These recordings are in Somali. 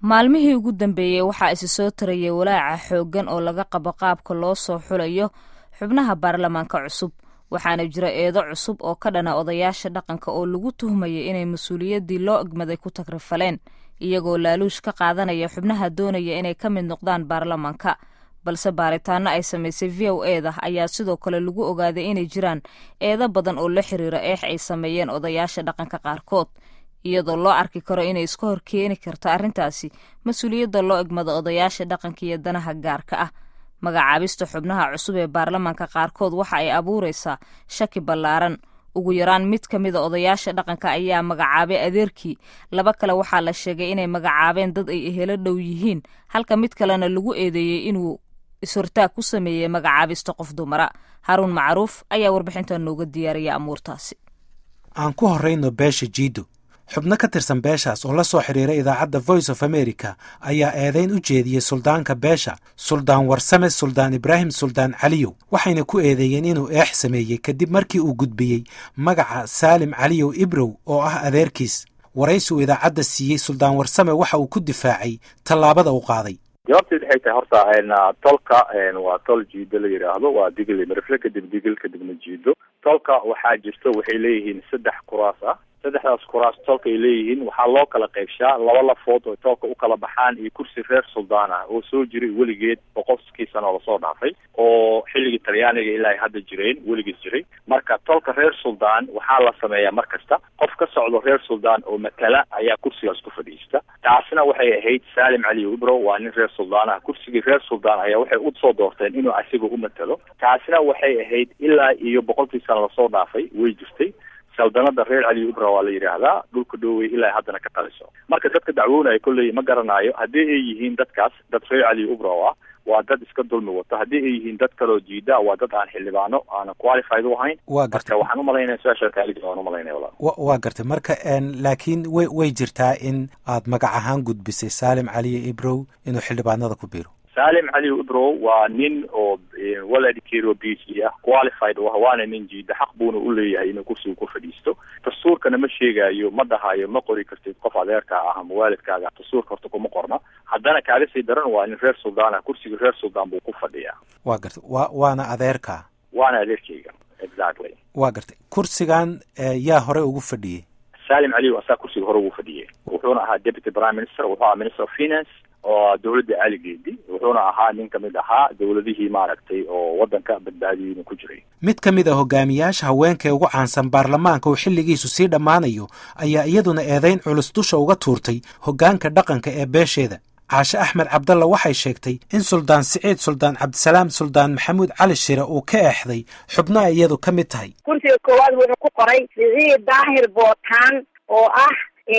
maalmihii ugu dambeeyey waxaa isi soo tarayay walaaca xooggan oo laga qabo qaabka loo soo xulayo xubnaha baarlamaanka cusub waxaana jira eedo cusub oo ka dhana odayaasha dhaqanka oo lagu tuhmayay inay mas-uuliyaddii loo egmaday ku tagrifaleen iyagoo laaluush ka qaadanaya xubnaha doonaya inay ka mid noqdaan baarlamaanka balse baaritaano ay samaysay v o eda ayaa sidoo kale lagu ogaaday inay jiraan eedo badan oo la xiriira eex ay sameeyeen odayaasha dhaqanka qaarkood iyadoo loo arki karo inay iska hor keeni karto arrintaasi mas-uuliyadda loo egmado odayaasha dhaqanka iyo danaha gaarka ah magacaabista xubnaha cusub ee baarlamaanka qaarkood waxa ay abuuraysaa shaki ballaaran ugu yaraan mid ka mida odayaasha dhaqanka ayaa magacaabay adeerkii laba kale waxaa la sheegay inay magacaabeen dad ay ehelo dhow yihiin halka mid kalena lagu eedeeyey inuu is-hortaag ku sameeyey magacaabista qof dumara haruun macruuf ayaa warbixinta nooga diyaariyay amuurtaasi aan ku horrayno beesha jiido xubno ka tirsan beeshaas oo la soo xidhiiray idaacadda voice of america ayaa eedayn u jeediyey suldaanka beesha suldaan warsame suldaan ibraahim suldaan caliyow waxayna ku eedeeyeen inuu eex sameeyey kadib markii uu gudbiyey magaca saalim caliyow ibrow oo ah adeerkiis waraysi uu idaacadda siiyey suldaan warsame waxa uu ku difaacay tallaabada uu qaaday jawaabteed waxay tahay horta tolka waa tol jiido la yidhaahdo waa digil marifle kadib digil kadibna jiido tolka waxaa jirto waxay leeyihiin saddex kuraas ah saddexdaas kuraas tolka ay leeyihiin waxaa loo kala qaybshaa laba lafood oo tolka u kala baxaan iyo kursi reer suldaan ah oo soo jiray weligeed boqolkii sano oo lasoo dhaafay oo xilligii talyaaniga ilaa ay hadda jireen weligiis jiray marka tolka reer suldaan waxaa la sameeyaa mar kasta qof ka socdo reer suldaan oo matala ayaa kursigaas ku fadhiista taasna waxay ahayd saalim cali ibro waa nin reer suldaan ah kursigii reer suldaan ayaa waxay usoo doorteen inuu asiga u matalo taasina waxay ahayd ilaa iyo boqolkii sano lasoo dhaafay way jirtay saldanada reer cali ibra waa la yidhaahdaa dhulka dhoowey ilaa haddana ka taliso marka dadka dacwoonaya kolley ma garanayo haddii ay yihiin dadkaas dad reer cali ibra ah waa dad iska dulmi wata haddii ay yihiin dad kaloo jiida waa dad aan xildhibaano aanan qualified u ahayn waa gartay marka waxaan umalaynaya su-aasha kaalid waan umalaynaya walaal wa waa gartay marka laakiin way way jirtaa in aad magac ahaan gudbisay saalim caliyo ibrow inuu xildhibaanada ku biiro saalim cali ibrow waa nin oo waladikeero b c ah qualified u ah waana nin jiida xaq buuna u leeyahay inuu kursiga ku fadhiisto dastuurkana ma sheegaayo ma dhahayo ma qori kartid qof adeerkaa ah ama waalidkaaga dastuurka horta kuma qorna haddana kaaga sii daran waa nin reer suldaan ah kursiga reer suldaan buu ku fadhiyaa waa gartay wa waana adeerkaa waana adeerkeyga exactly waa gartay kursigan yaa hore ugu fadhiyey saalim cali asaa kursiga hore ugu fadhiyey wuxuuna ahaa deputy prime minister wuxuu ahaa minister of finance oo dawladda caligeedi wuxuuna ahaa nin kamid ahaa dawladihii maaragtay oo waddanka badbaadiyeyna ku jiray mid ka mid a hogaamiyaasha haweenka ee ugu caansan baarlamaanka uu xilligiisu sii dhammaanayo ayaa iyaduna eedayn culus dusha uga tuurtay hoggaanka dhaqanka ee beesheeda caashe axmed cabdalla waxay sheegtay in suldaan siciid suldaan cabdisalaam suldaan maxamuud cali shire uu ka eexday xubno ay iyadu ka mid tahay kursiga koowaad wuxuu ku qoray siciid daahir bootaan oo ah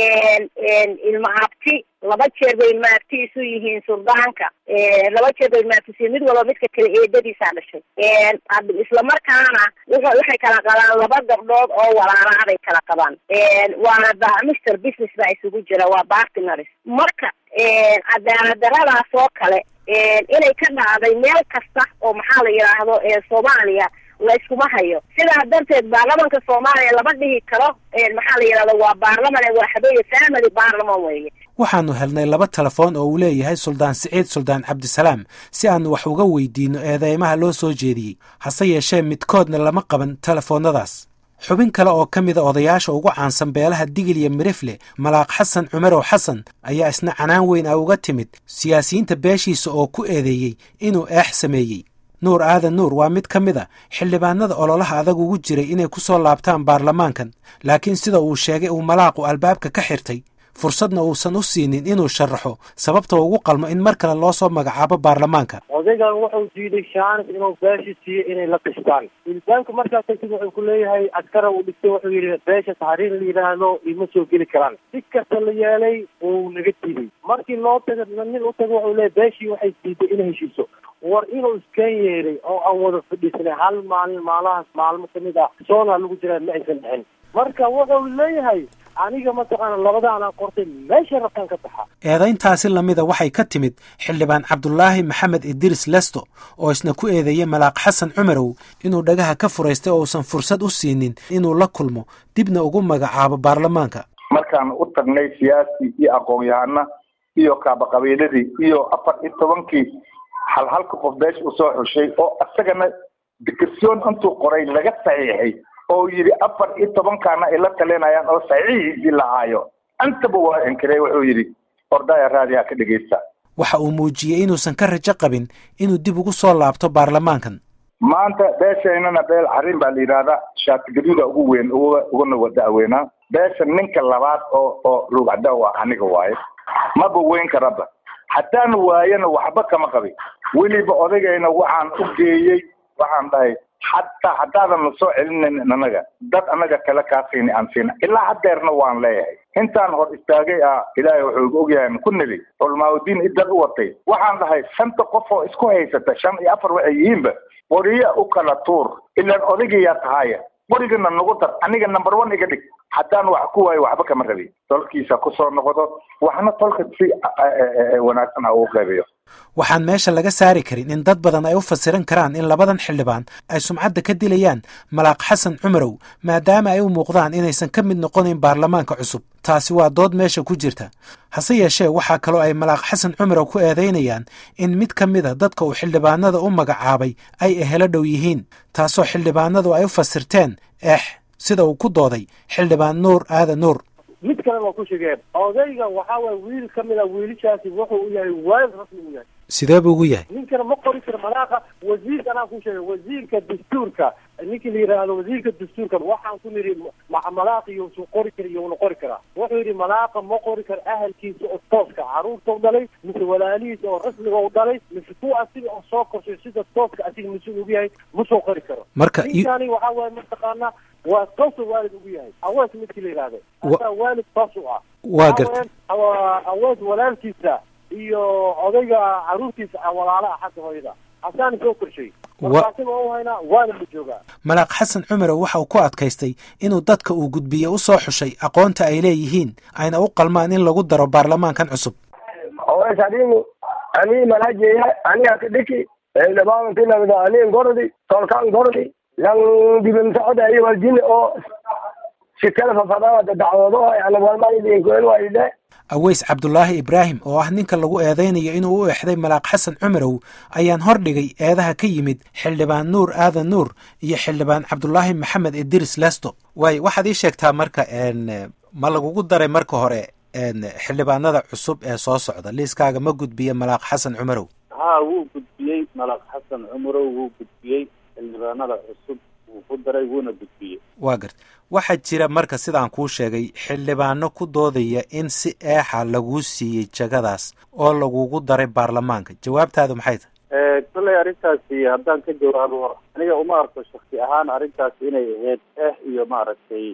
ilma abti laba jeer bay ilma abti isu yihiin suldaanka laba jeer bay ilma abti mid walba midka kale eedadiisaa dhashay islamarkaana waxay kala qabaan laba gabdhood oo walaalaa bay kala qabaan waana mister business baa isugu jira waa bartinaries marka cadaalad daradaas oo kale inay ka dhacday meel kasta oo maxaa la yidhaahdo soomaaliya la iskuma hayo sidaa darteed baarlamanka soomaaliya lama dhihi karo maxaa la yidhahdo waa baarlaman waa habeeye family baarlaman weeye waxaanu helnay laba telefoon oo uu leeyahay suldaan siciid suldaan cabdisalaam si aanu wax uga weydiinno eedeymaha loo soo jeediyey hase yeeshee midkoodna lama qaban telefoonnadaas xubin kale oo ka mida odayaasha ugu caansan beelaha digil iyo mirifle malaaq xasan cumarow xasan ayaa isna canaan weyn ah uga timid siyaasiyiinta beeshiisa oo ku eedeeyey inuu eex sameeyey nuur aadan nuur waa mid ka mid a xildhibaanada ololaha adag ugu jiray inay ku soo laabtaan baarlamaankan laakiin sida uu sheegay uu malaaqu albaabka ka xirtay fursadna uusan u siinin inuu sharaxo sababta ugu qalmo in mar kale loo soo magacaabo baarlamaanka odaygan wuxuu diiday shaanis inuu beesha siiyo inay la qistaan ilbaanka markaa tagtid wuxuu ku leeyahay askara uu dhigtay wuxuu yidhi beesha tahriir la yidhaahdo ima soo geli karaan si kasta la yeelay uu naga diiday markii loo taga nin u taga wuxuu leeyahy beeshii waxay diiday inay heshiiso war inuu iskan yeeray oo aan wada fadhiisanay hal maalin maalahaas maalmo kamid ah soonaa lagu jiraa ma aysan dhexin marka wuxuu leeyahay aniga mataqaana labadaanaan qortay meesha rabtaan ka baxa eedayntaasi lamida waxay ka timid xildhibaan cabdulaahi maxamed idris lesto oo isna ku eedeeyey malaaq xasan cumarow inuu dhagaha ka furaystay oo uusan fursad u siinin inuu la kulmo dibna ugu magacaabo baarlamaanka markaan u tagnay siyaasi iyo aqoon-yahana iyo kaabaqabiiladii iyo afar iyo tobankii hal halka qof beesha usoo xushay oo isagana dikirsoon intuu qoray laga saxiixay oo yidhi afar iyo tobankaana ay la talinayaan oo saxiixiisii lahaayo intaba waa inkiray wuxuu yidhi ordaya raadiyaa ka dhegeysta waxa uu muujiyey inuusan ka rajo qabin inuu dib ugu soo laabto baarlamaankan maanta beeshaynana beel xarin baa la yidhahdaa shaatigaduuda ugu weyn uga uguna wadaaweynaa beesha ninka labaad oo oo rugcada waa aniga waaye maba weyn karaba haddaan waayana waxba kama qabin weliba odagayna waxaan u geeyey waxaan dhahay hataa haddaadan na soo celinayn anaga dad anaga kale kaa siini aan siina ilaa haddeerna waan leeyahay intaan hor istaagay ah ilaahay wuxuu ogyahay ku nebi culmaaudiin idad u watay waxaan dhahay shanta qof oo isku haysata shan iyo afar waxay yihiinba qoriya u kala tuur ilaan odagiyaa tahaya qorigana nagu dar aniga number one iga dhig haddaan wax ku waayo waxba kama rabin tolkiisa kusoo noqdo waxna tolka si wanaagsan ha ugu qeybiyo waxaan meesha laga saari karin in dad badan ay u fasiran karaan in labadan xildhibaan ay sumcadda ka dilayaan malaaq xasan cumarow maadaama ay u muuqdaan inaysan ka mid noqonayn baarlamaanka cusub taasi waa dood meesha ku jirta hase yeeshee waxaa kaloo ay malaaq xasan cumarow ku eedaynayaan in mid ka mid a dadka uu xildhibaanada u magacaabay ay ehelo dhow yihiin taasoo xildhibaanadu ay u fasirteen eex sida uu ku dooday xildhibaan nuur aadan nuur mid kale waa ku sheegeen odayga waxaa waye wiil ka mid a wiilashaasi wuxuu u yahay waalid rasmi u yahay sidee buu ugu yahay ninkana ma qori karo malaaqa wasiirka anaa ku sheegay wasiirka dastuurka ninkii la yidhaahdo wasiirka dastuurka waxaan ku nidhi malaaq iyosuu qori kara iyona qori karaa wuxuu yidhi malaaqa ma qori karo ahalkiisa oo tooska caruurta u dhalay mise walaalihiisa oo rasmiga u dhalay mise kuwa asiga oo soo korshay sida tooska asiga mas-uul ugu yahay ma soo qori karo marka ninkani waxaa waye mataqaanaa waa toosu waalid ugu yahay awees midkii la yidhahda asaa waalid toos u ah waa gartay awees walaalkiisa iyo odayga caruurtiisa walaala ah xagga hooyada hasaana soo korshay markaasina waa u haynaa waana la joogaa malaaq xasan cumarow waxa uu ku adkaystay inuu dadka uu gudbiye u soo xushay aqoonta ay leeyihiin ayna u qalmaan in lagu daro baarlamaankan cusub awees adigu anii malajeya aniga kadhiki xildhibaantinamida aniin gordi tolkaan gordi lan dibin socda iyo waljini oo shikada fafadaada dacwado yani walmaidinkoel waide aweys cabdulaahi ibraahim oo ah ninka lagu eedaynayo inuu u exday malaaq xasan cumarow ayaan hordhigay eedaha ka yimid xildhibaan nuur aadan nuur iyo xildhibaan cabdulaahi maxamed idris lesto waay waxaad ii sheegtaa marka ma lagugu daray marka hore xildhibaanada cusub ee soo socda liiskaaga ma gudbiye malaaq xasan cumarow ha wuu gudbiyey malaaq xasan cumarow wuu gudbiyey xildhibaanada cusub wuu ku daray wuuna gudbiyey waa garta waxaa jira marka sidaan kuu sheegay xildhibaano ku doodaya in si eexa laguu siiyey jagadaas oo lagugu daray baarlamaanka jawaabtaadu maxay tahay kolley arrintaasi haddaan ka jawaabo aniga uma arko shaksi ahaan arrintaasi inay ahayd eex iyo maaragtay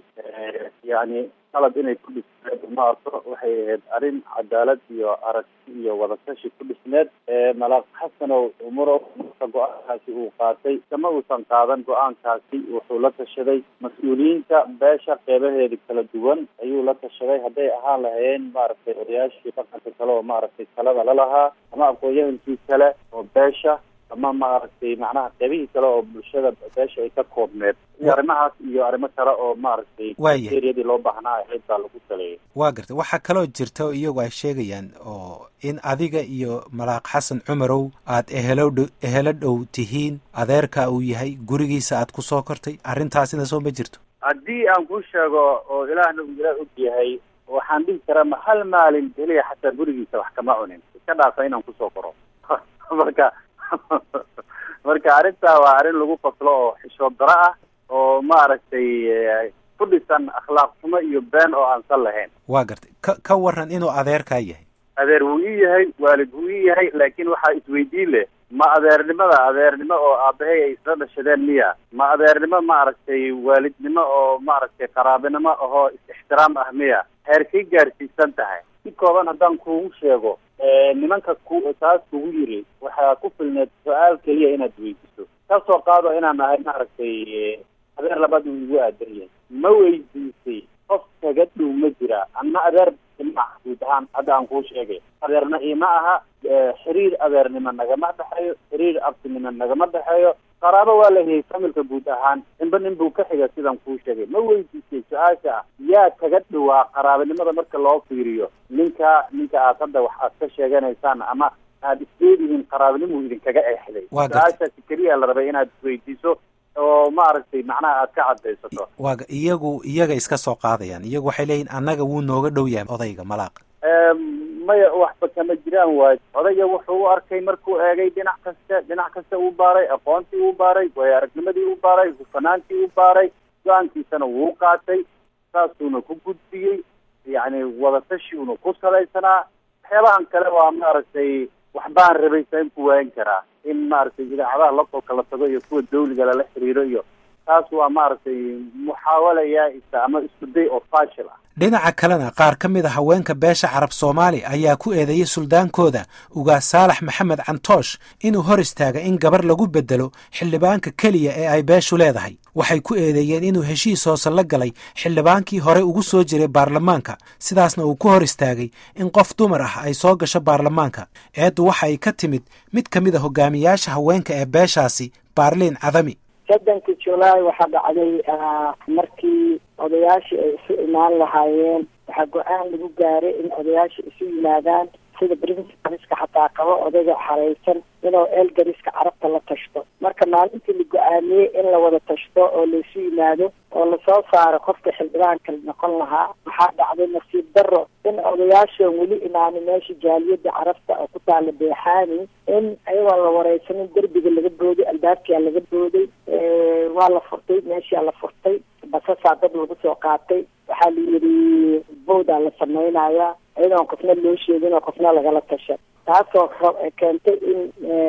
yani qalad inay ku dhisneed uma arko waxay ahayd arrin cadaalad iyo aragti iyo wadatashi ku dhisneed malaaq xasanow umurow marka go-aankaasi uu qaatay kama uusan qaadan go-aankaasi wuxuu la tashaday mas-uuliyiinta beesha qeybaheeda kala duwan ayuu la tashaday hadday ahaan lahayeen maaragtay odayaashii dhaqanka kale oo maaragtay talada lalahaa ama aqoon-yahankii kale oo beesha ama maaragtay macnaha qeybihii kale oo bulshada beesha ay ka koobneed iyo arrimahaas iyo arrimo kale oo maaragtay Waaya. eriyadii loo baahnaa ahayd baa lagu taleeyay waa gartay waxaa kaloo jirta oo iyagu ay sheegayaan oo in adiga iyo malaaq xasan cumarow aad ehelo dho- ehelo dhow tihiin adeerka uu yahay gurigiisa aad ku soo kortay arrintaasina soo ma jirto haddii aan kuu sheego oo ilaahna uu ilaah og yahay waxaan dhihi karaa ma hal maalin keliya xataa gurigiisa wax kama cunin iska dhaafa inaan kusoo koro marka marka arrintaa waa arrin lagu faslo oo xishood daro ah oo maaragtay eh, ku dhisan akhlaaq xumo iyo been oo aan sal lahayn waa gartay ka ka waran inuu adeerkaa yahay adeer wuu ii yahay waalid wuu ii yahay laakiin waxaa isweydiin leh ma adeernimada adeernimo oo aabahay ay isla dhashadeen miya ma adeernimo maaragtay waalidnimo oo maaragtay qaraabinimo ahoo is-ixtiraam ah miya heerkay gaarsiisan tahay si kooban haddaan kuugu sheego eh, nimanka ku taas kugu yiri waxaa ku filneed su-aal keliya inaad weydiiso kasoo qaado inaan nahay maaragtay eh, adeer labaad uu igu aadan yahay ma weydiisay qof kaga dhow ma jira anna adeer ima ah guud ahaan hadda aan kuu sheegay adeerna ima aha eh, xiriir adeernimo nagama dhexeeyo xiriir abtinimo nagama dhexeeyo qaraabo waa la hayay familka guud ahaan ninba nin buu ka xiga sidaan kuu sheegay ma weydiisay su-aasha ah yaa kaga dhawaa qaraabanimada marka loo fiiriyo ninka ninka aad hadda wax aad ka sheeganaysaan ama aada isleedihiin qaraabanimuu idinkaga eexday su-aashaasi keliya la rabay inaad isweydiiso oo maaragtay macnaha aad ka cadaysato waaga iyagu iyaga iska soo qaadayaan iyagu waxay leeyihin annaga wuu nooga dhow yahay odayga malaaq maya waxba kama jiraan waay odayga wuxuu u arkay markuu eegay dhinac kasta dhinac kasta uu baaray aqoontii uu baaray waayo aragnimadii u baaray hufanaantii u baaray go-aankiisana wuu qaatay saasuuna ku gudbiyey yacni wadatashiuna ku salaysanaa waxyaabahan kale waa maaragtay waxbaan rabay saan ku waayan karaa in maaragtay idaacadaha lafalka la tago iyo kuwa dawliga lala xiriiro iyo taas waa maaragtay muxaawala yaa-isa ama isku day oo fashil ah dhinaca kalena qaar ka mid a haweenka beesha carab soomaali ayaa ku eedeeyey suldaankooda ugaas saalax maxamed cantoosh inuu hor istaaga in gabar lagu bedelo xildhibaanka keliya ee ay beeshu leedahay waxay ku eedeeyeen inuu heshiis hoose la galay xildhibaankii hore ugu soo jiray baarlamaanka sidaasna uu ku hor istaagay in qof dumar ah ay soo gasho baarlamaanka eeddu waxa ay ka timid mid ka mid a hogaamiyaasha haweenka ee beeshaasi baarliin cadami soddonkii julaay waxaa dhacday markii odayaashii ay isu imaan lahaayeen waxaa go-aan lagu gaaray in odayaasha isu yimaadaan sida principalska xataa qabo odayga xareysan inuu elgariska carabta la tashto marka maalintii la go-aamiyey in la wada tashto oo laisu yimaado oo lasoo saaro qofka xildhibaanka noqon lahaa waxaa dhacday nasiib daro in odayaashan weli imaani meesha jaaliyada carabta oo ku taala beexaani in ayagoon la wareysanin derbiga laga booday albaabkia laga booday waa la furtay meeshaa la furtay basasaa dad lagu soo qaatay waxaa la yidhi bowdaa la sameynaya iyadoon qofna loo sheegin oo qofna lagala tasha taasoo keentay in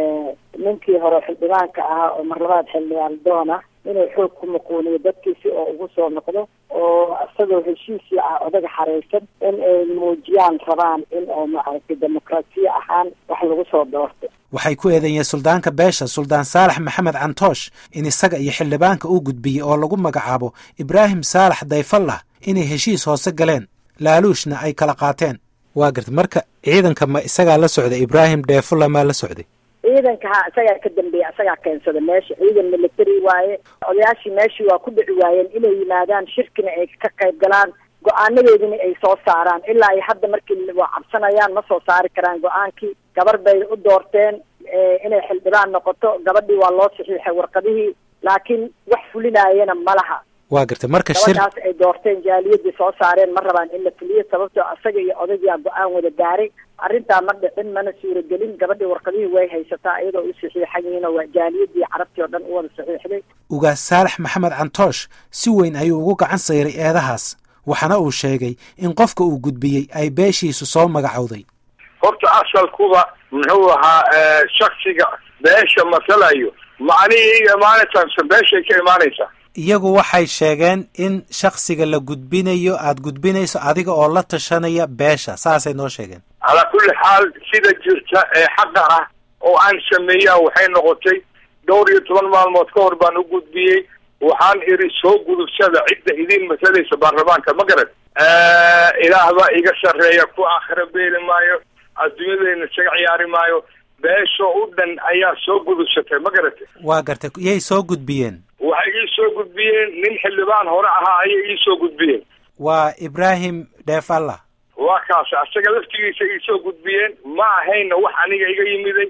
ninkii hore xildhibaanka ahaa oo marlabaad xildhibaan doon ah inuu xoog ku muquuniyo dadkiisi oo ugu soo noqdo oo isagoo heshiisii ah odaga xareysan in ay muujiyaan rabaan in oo maaragtay demokrasiya ahaan wax lagu soo doorto waxay ku eedeeyeen suldaanka beesha suldaan saalax maxamed cantoosh in isaga iyo xildhibaanka uu gudbiyey oo lagu magacaabo ibraahim saalax dayfallah inay heshiis hoose galeen laaluushna ay kala qaateen waa garta marka ciidanka ma isagaa la socday ibraahim dheefulla maa la socday ciidanka ha isagaa ka dambeeya isagaa keensada meesha ciidan military waaye odayaashii meeshii waa ku dhici waayeen inay yimaadaan shirkina ay ka qayb galaan go-aanadoodina ay soo saaraan ilaa ay hadda markii waa cabsanayaan ma soo saari karaan go-aankii gabar bay u doorteen inay xildhibaan noqoto gabadhii waa loo saxiixay warqadihii laakiin wax fulinaayana ma laha waa garta marka shir gabadhaas ay doorteen jaaliyadii soo saareen ma rabaan in la fuliyo sababtoo asaga iyo odayaa go-aan wada gaaray arrintaa ma dhicin mana suuragelin gabadhii warqadihii way haysataa iyadoo u saxiixan yihiin oo waa jaaliyadii carabtii oo dhan u wada saxiixday ugaas saalax maxamed cantoosh si weyn ayuu ugu gacan sayray eedahaas waxaana uu sheegay in qofka uu gudbiyey ay beeshiisu soo magacowday horta asalkuba muxuu ahaa shaksiga beesha masalayo macnihii imaanaysaa beeshay ka imaanaysaa iyagu waxay sheegeen in shaksiga la gudbinayo aada gudbinayso adiga oo la tashanaya beesha saasay noo sheegeen calaa kulli xaal sida jirta ee xaqa ah oo aan sameeyaa waxay noqotay dhowr iyo toban maalmood ka hor baan u gudbiyey waxaan iri soo gudubsada cidda idin masalaysa baarlamaanka ma garat ilaah baa iga sarreeya ku aakhira beeli maayo adduunyadayna isaga ciyaari maayo beesho u dhan ayaa soo gudubsatay ma garatay waa gartay yay soo gudbiyeen waxay ii soo gudbiyeen nin xildhibaan hore ahaa ayay ii soo gudbiyeen waa ibraahim dheef allah waa kaas asaga laftigiisa ii soo gudbiyeen ma ahayna wax aniga iga yimiday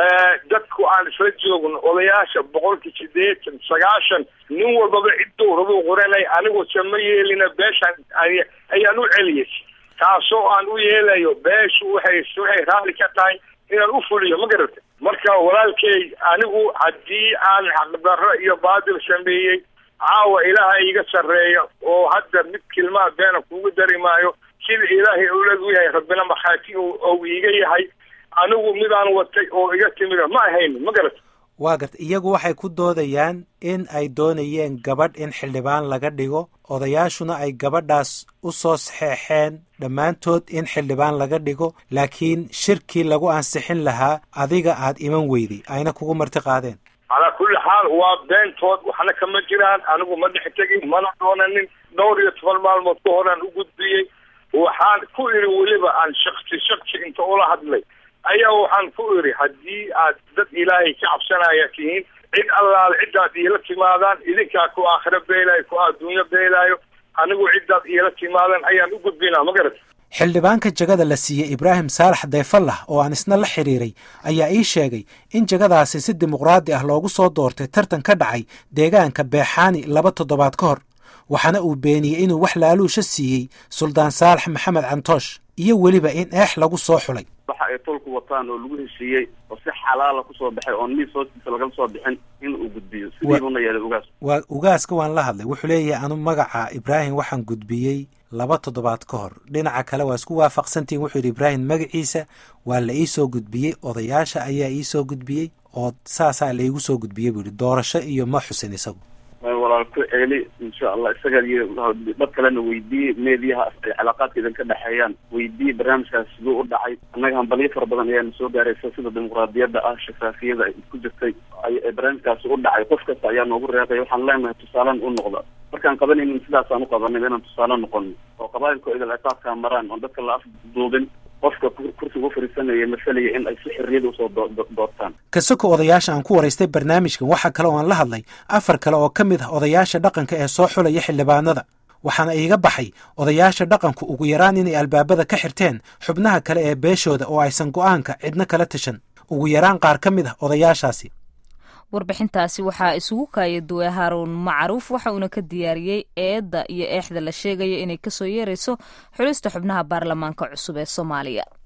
dadku aan isla joogno odayaasha boqolkii sideetan sagaashan nin walbaba cidduu rabuu qoranay anigu sama yeelina beeshaan ayaan u celiyay taasoo aan u yeelayo beeshu waxay waxay raalli ka tahay inaan u fuliyo ma garata marka walaalkey anigu haddii aan xaqdarro iyo baadil sameeyey caawa ilaaha iga sarreeya oo hadda mid kilmaa beena kugu dari maayo sida ilaahay owlad u yahay rabbina makhaati ou iiga yahay anigu midaan watay oo iga timida ma ahayn ma garata waa garta iyagu waxay ku doodayaan in ay doonayeen gabadh in xildhibaan laga dhigo odayaashuna ay gabadhaas u soo saxeexeen dhammaantood in xildhibaan laga dhigo laakiin shirkii lagu ansixin lahaa adiga aad iman weyday ayna kugu marti qaadeen calaa kulli xaal waa beentood waxna kama jiraan anigu ma dhex tegin mana doonanin dhowr iyo toban maalmood ka horaan u gudbiyey waxaan ku iri weliba aan shaksi shaksi inta ula hadlay ayaa waxaan ku iri haddii aad dad ilaahay ka cabsanaya tihiin cid allaale ciddaad iila timaadaan idinkaa ku aakhiro beelaayo ku adduunyo beelaayo anigu ciddaad iila timaadaan ayaan u gudbinaa ma garat xildhibaanka jagada la siiyey ibraahim saalax dayfallah oo aan isna la xidhiiray ayaa ii sheegay in jagadaasi si dimuqraadi ah loogu soo doortay tartan ka dhacay deegaanka beexaani laba toddobaad ka hor waxaana uu beeniyey inuu wax laaluusha siiyey suldaan saalax maxamed cantoosh iyo weliba in eex lagu soo xulay waxa ay tolku wataan oo lagu heshiiyey oo si xalaala kusoo baxay oon miis hoostiisa lagala soo bixin in uu gudbiyo sidiibuna yeelay ugaas waa ugaaska waan la hadlay wuxuu leeyahay anu magaca ibraahim waxaan gudbiyey laba toddobaad ka hor dhinaca kale waa isku waafaqsantihin wuxuu yidhi ibraahim magaciisa waa la ii soo gudbiyey odayaasha ayaa ii soo gudbiyey oo saasaa laigu soo gudbiyey buu yidhi doorasho iyo ma xusin isagu walaal ku ceeli insha allah isaga iyo dad kalena weydiiyey meediyaha ay calaaqaadka idin ka dhexeeyaan weydiiyey barnaamijkaas siduu u dhacay annaga hambalyo fara badan ayaana soo gaaraysa sida dimuqraadiyadda ah shafaafiyada ay ku jirtay barnaamijkaasi u dhacay qof kasta ayaa noogu reeqay waxaan leenahay tusaalan u noqda markaan qabanaynin sidaasaan u qabanay inaan tusaale noqono oo qabaayilka idil ciqaabkaa maraan oon dadka la afduubin qofka kursiga u fariisanaya masalaya in ay si xorriyada usoo doortaan kasoko odayaasha aan ku waraystay barnaamijkan waxaa kale oo aan la hadlay afar kale oo ka mid ah odayaasha dhaqanka ee soo xulaya xildhibaanada waxaana iiga baxay odayaasha dhaqanku ugu yaraan inay albaabada ka xirteen xubnaha kale ee beeshooda oo aysan go'aanka cidno kala tashan ugu yaraan qaar ka mid ah odayaashaasi warbixintaasi waxaa isugu kaaya duway haaruun macruuf waxa uuna ka diyaariyey eedda iyo eexda la sheegayo inay kasoo yeerayso xulista xubnaha baarlamaanka cusub ee soomaaliya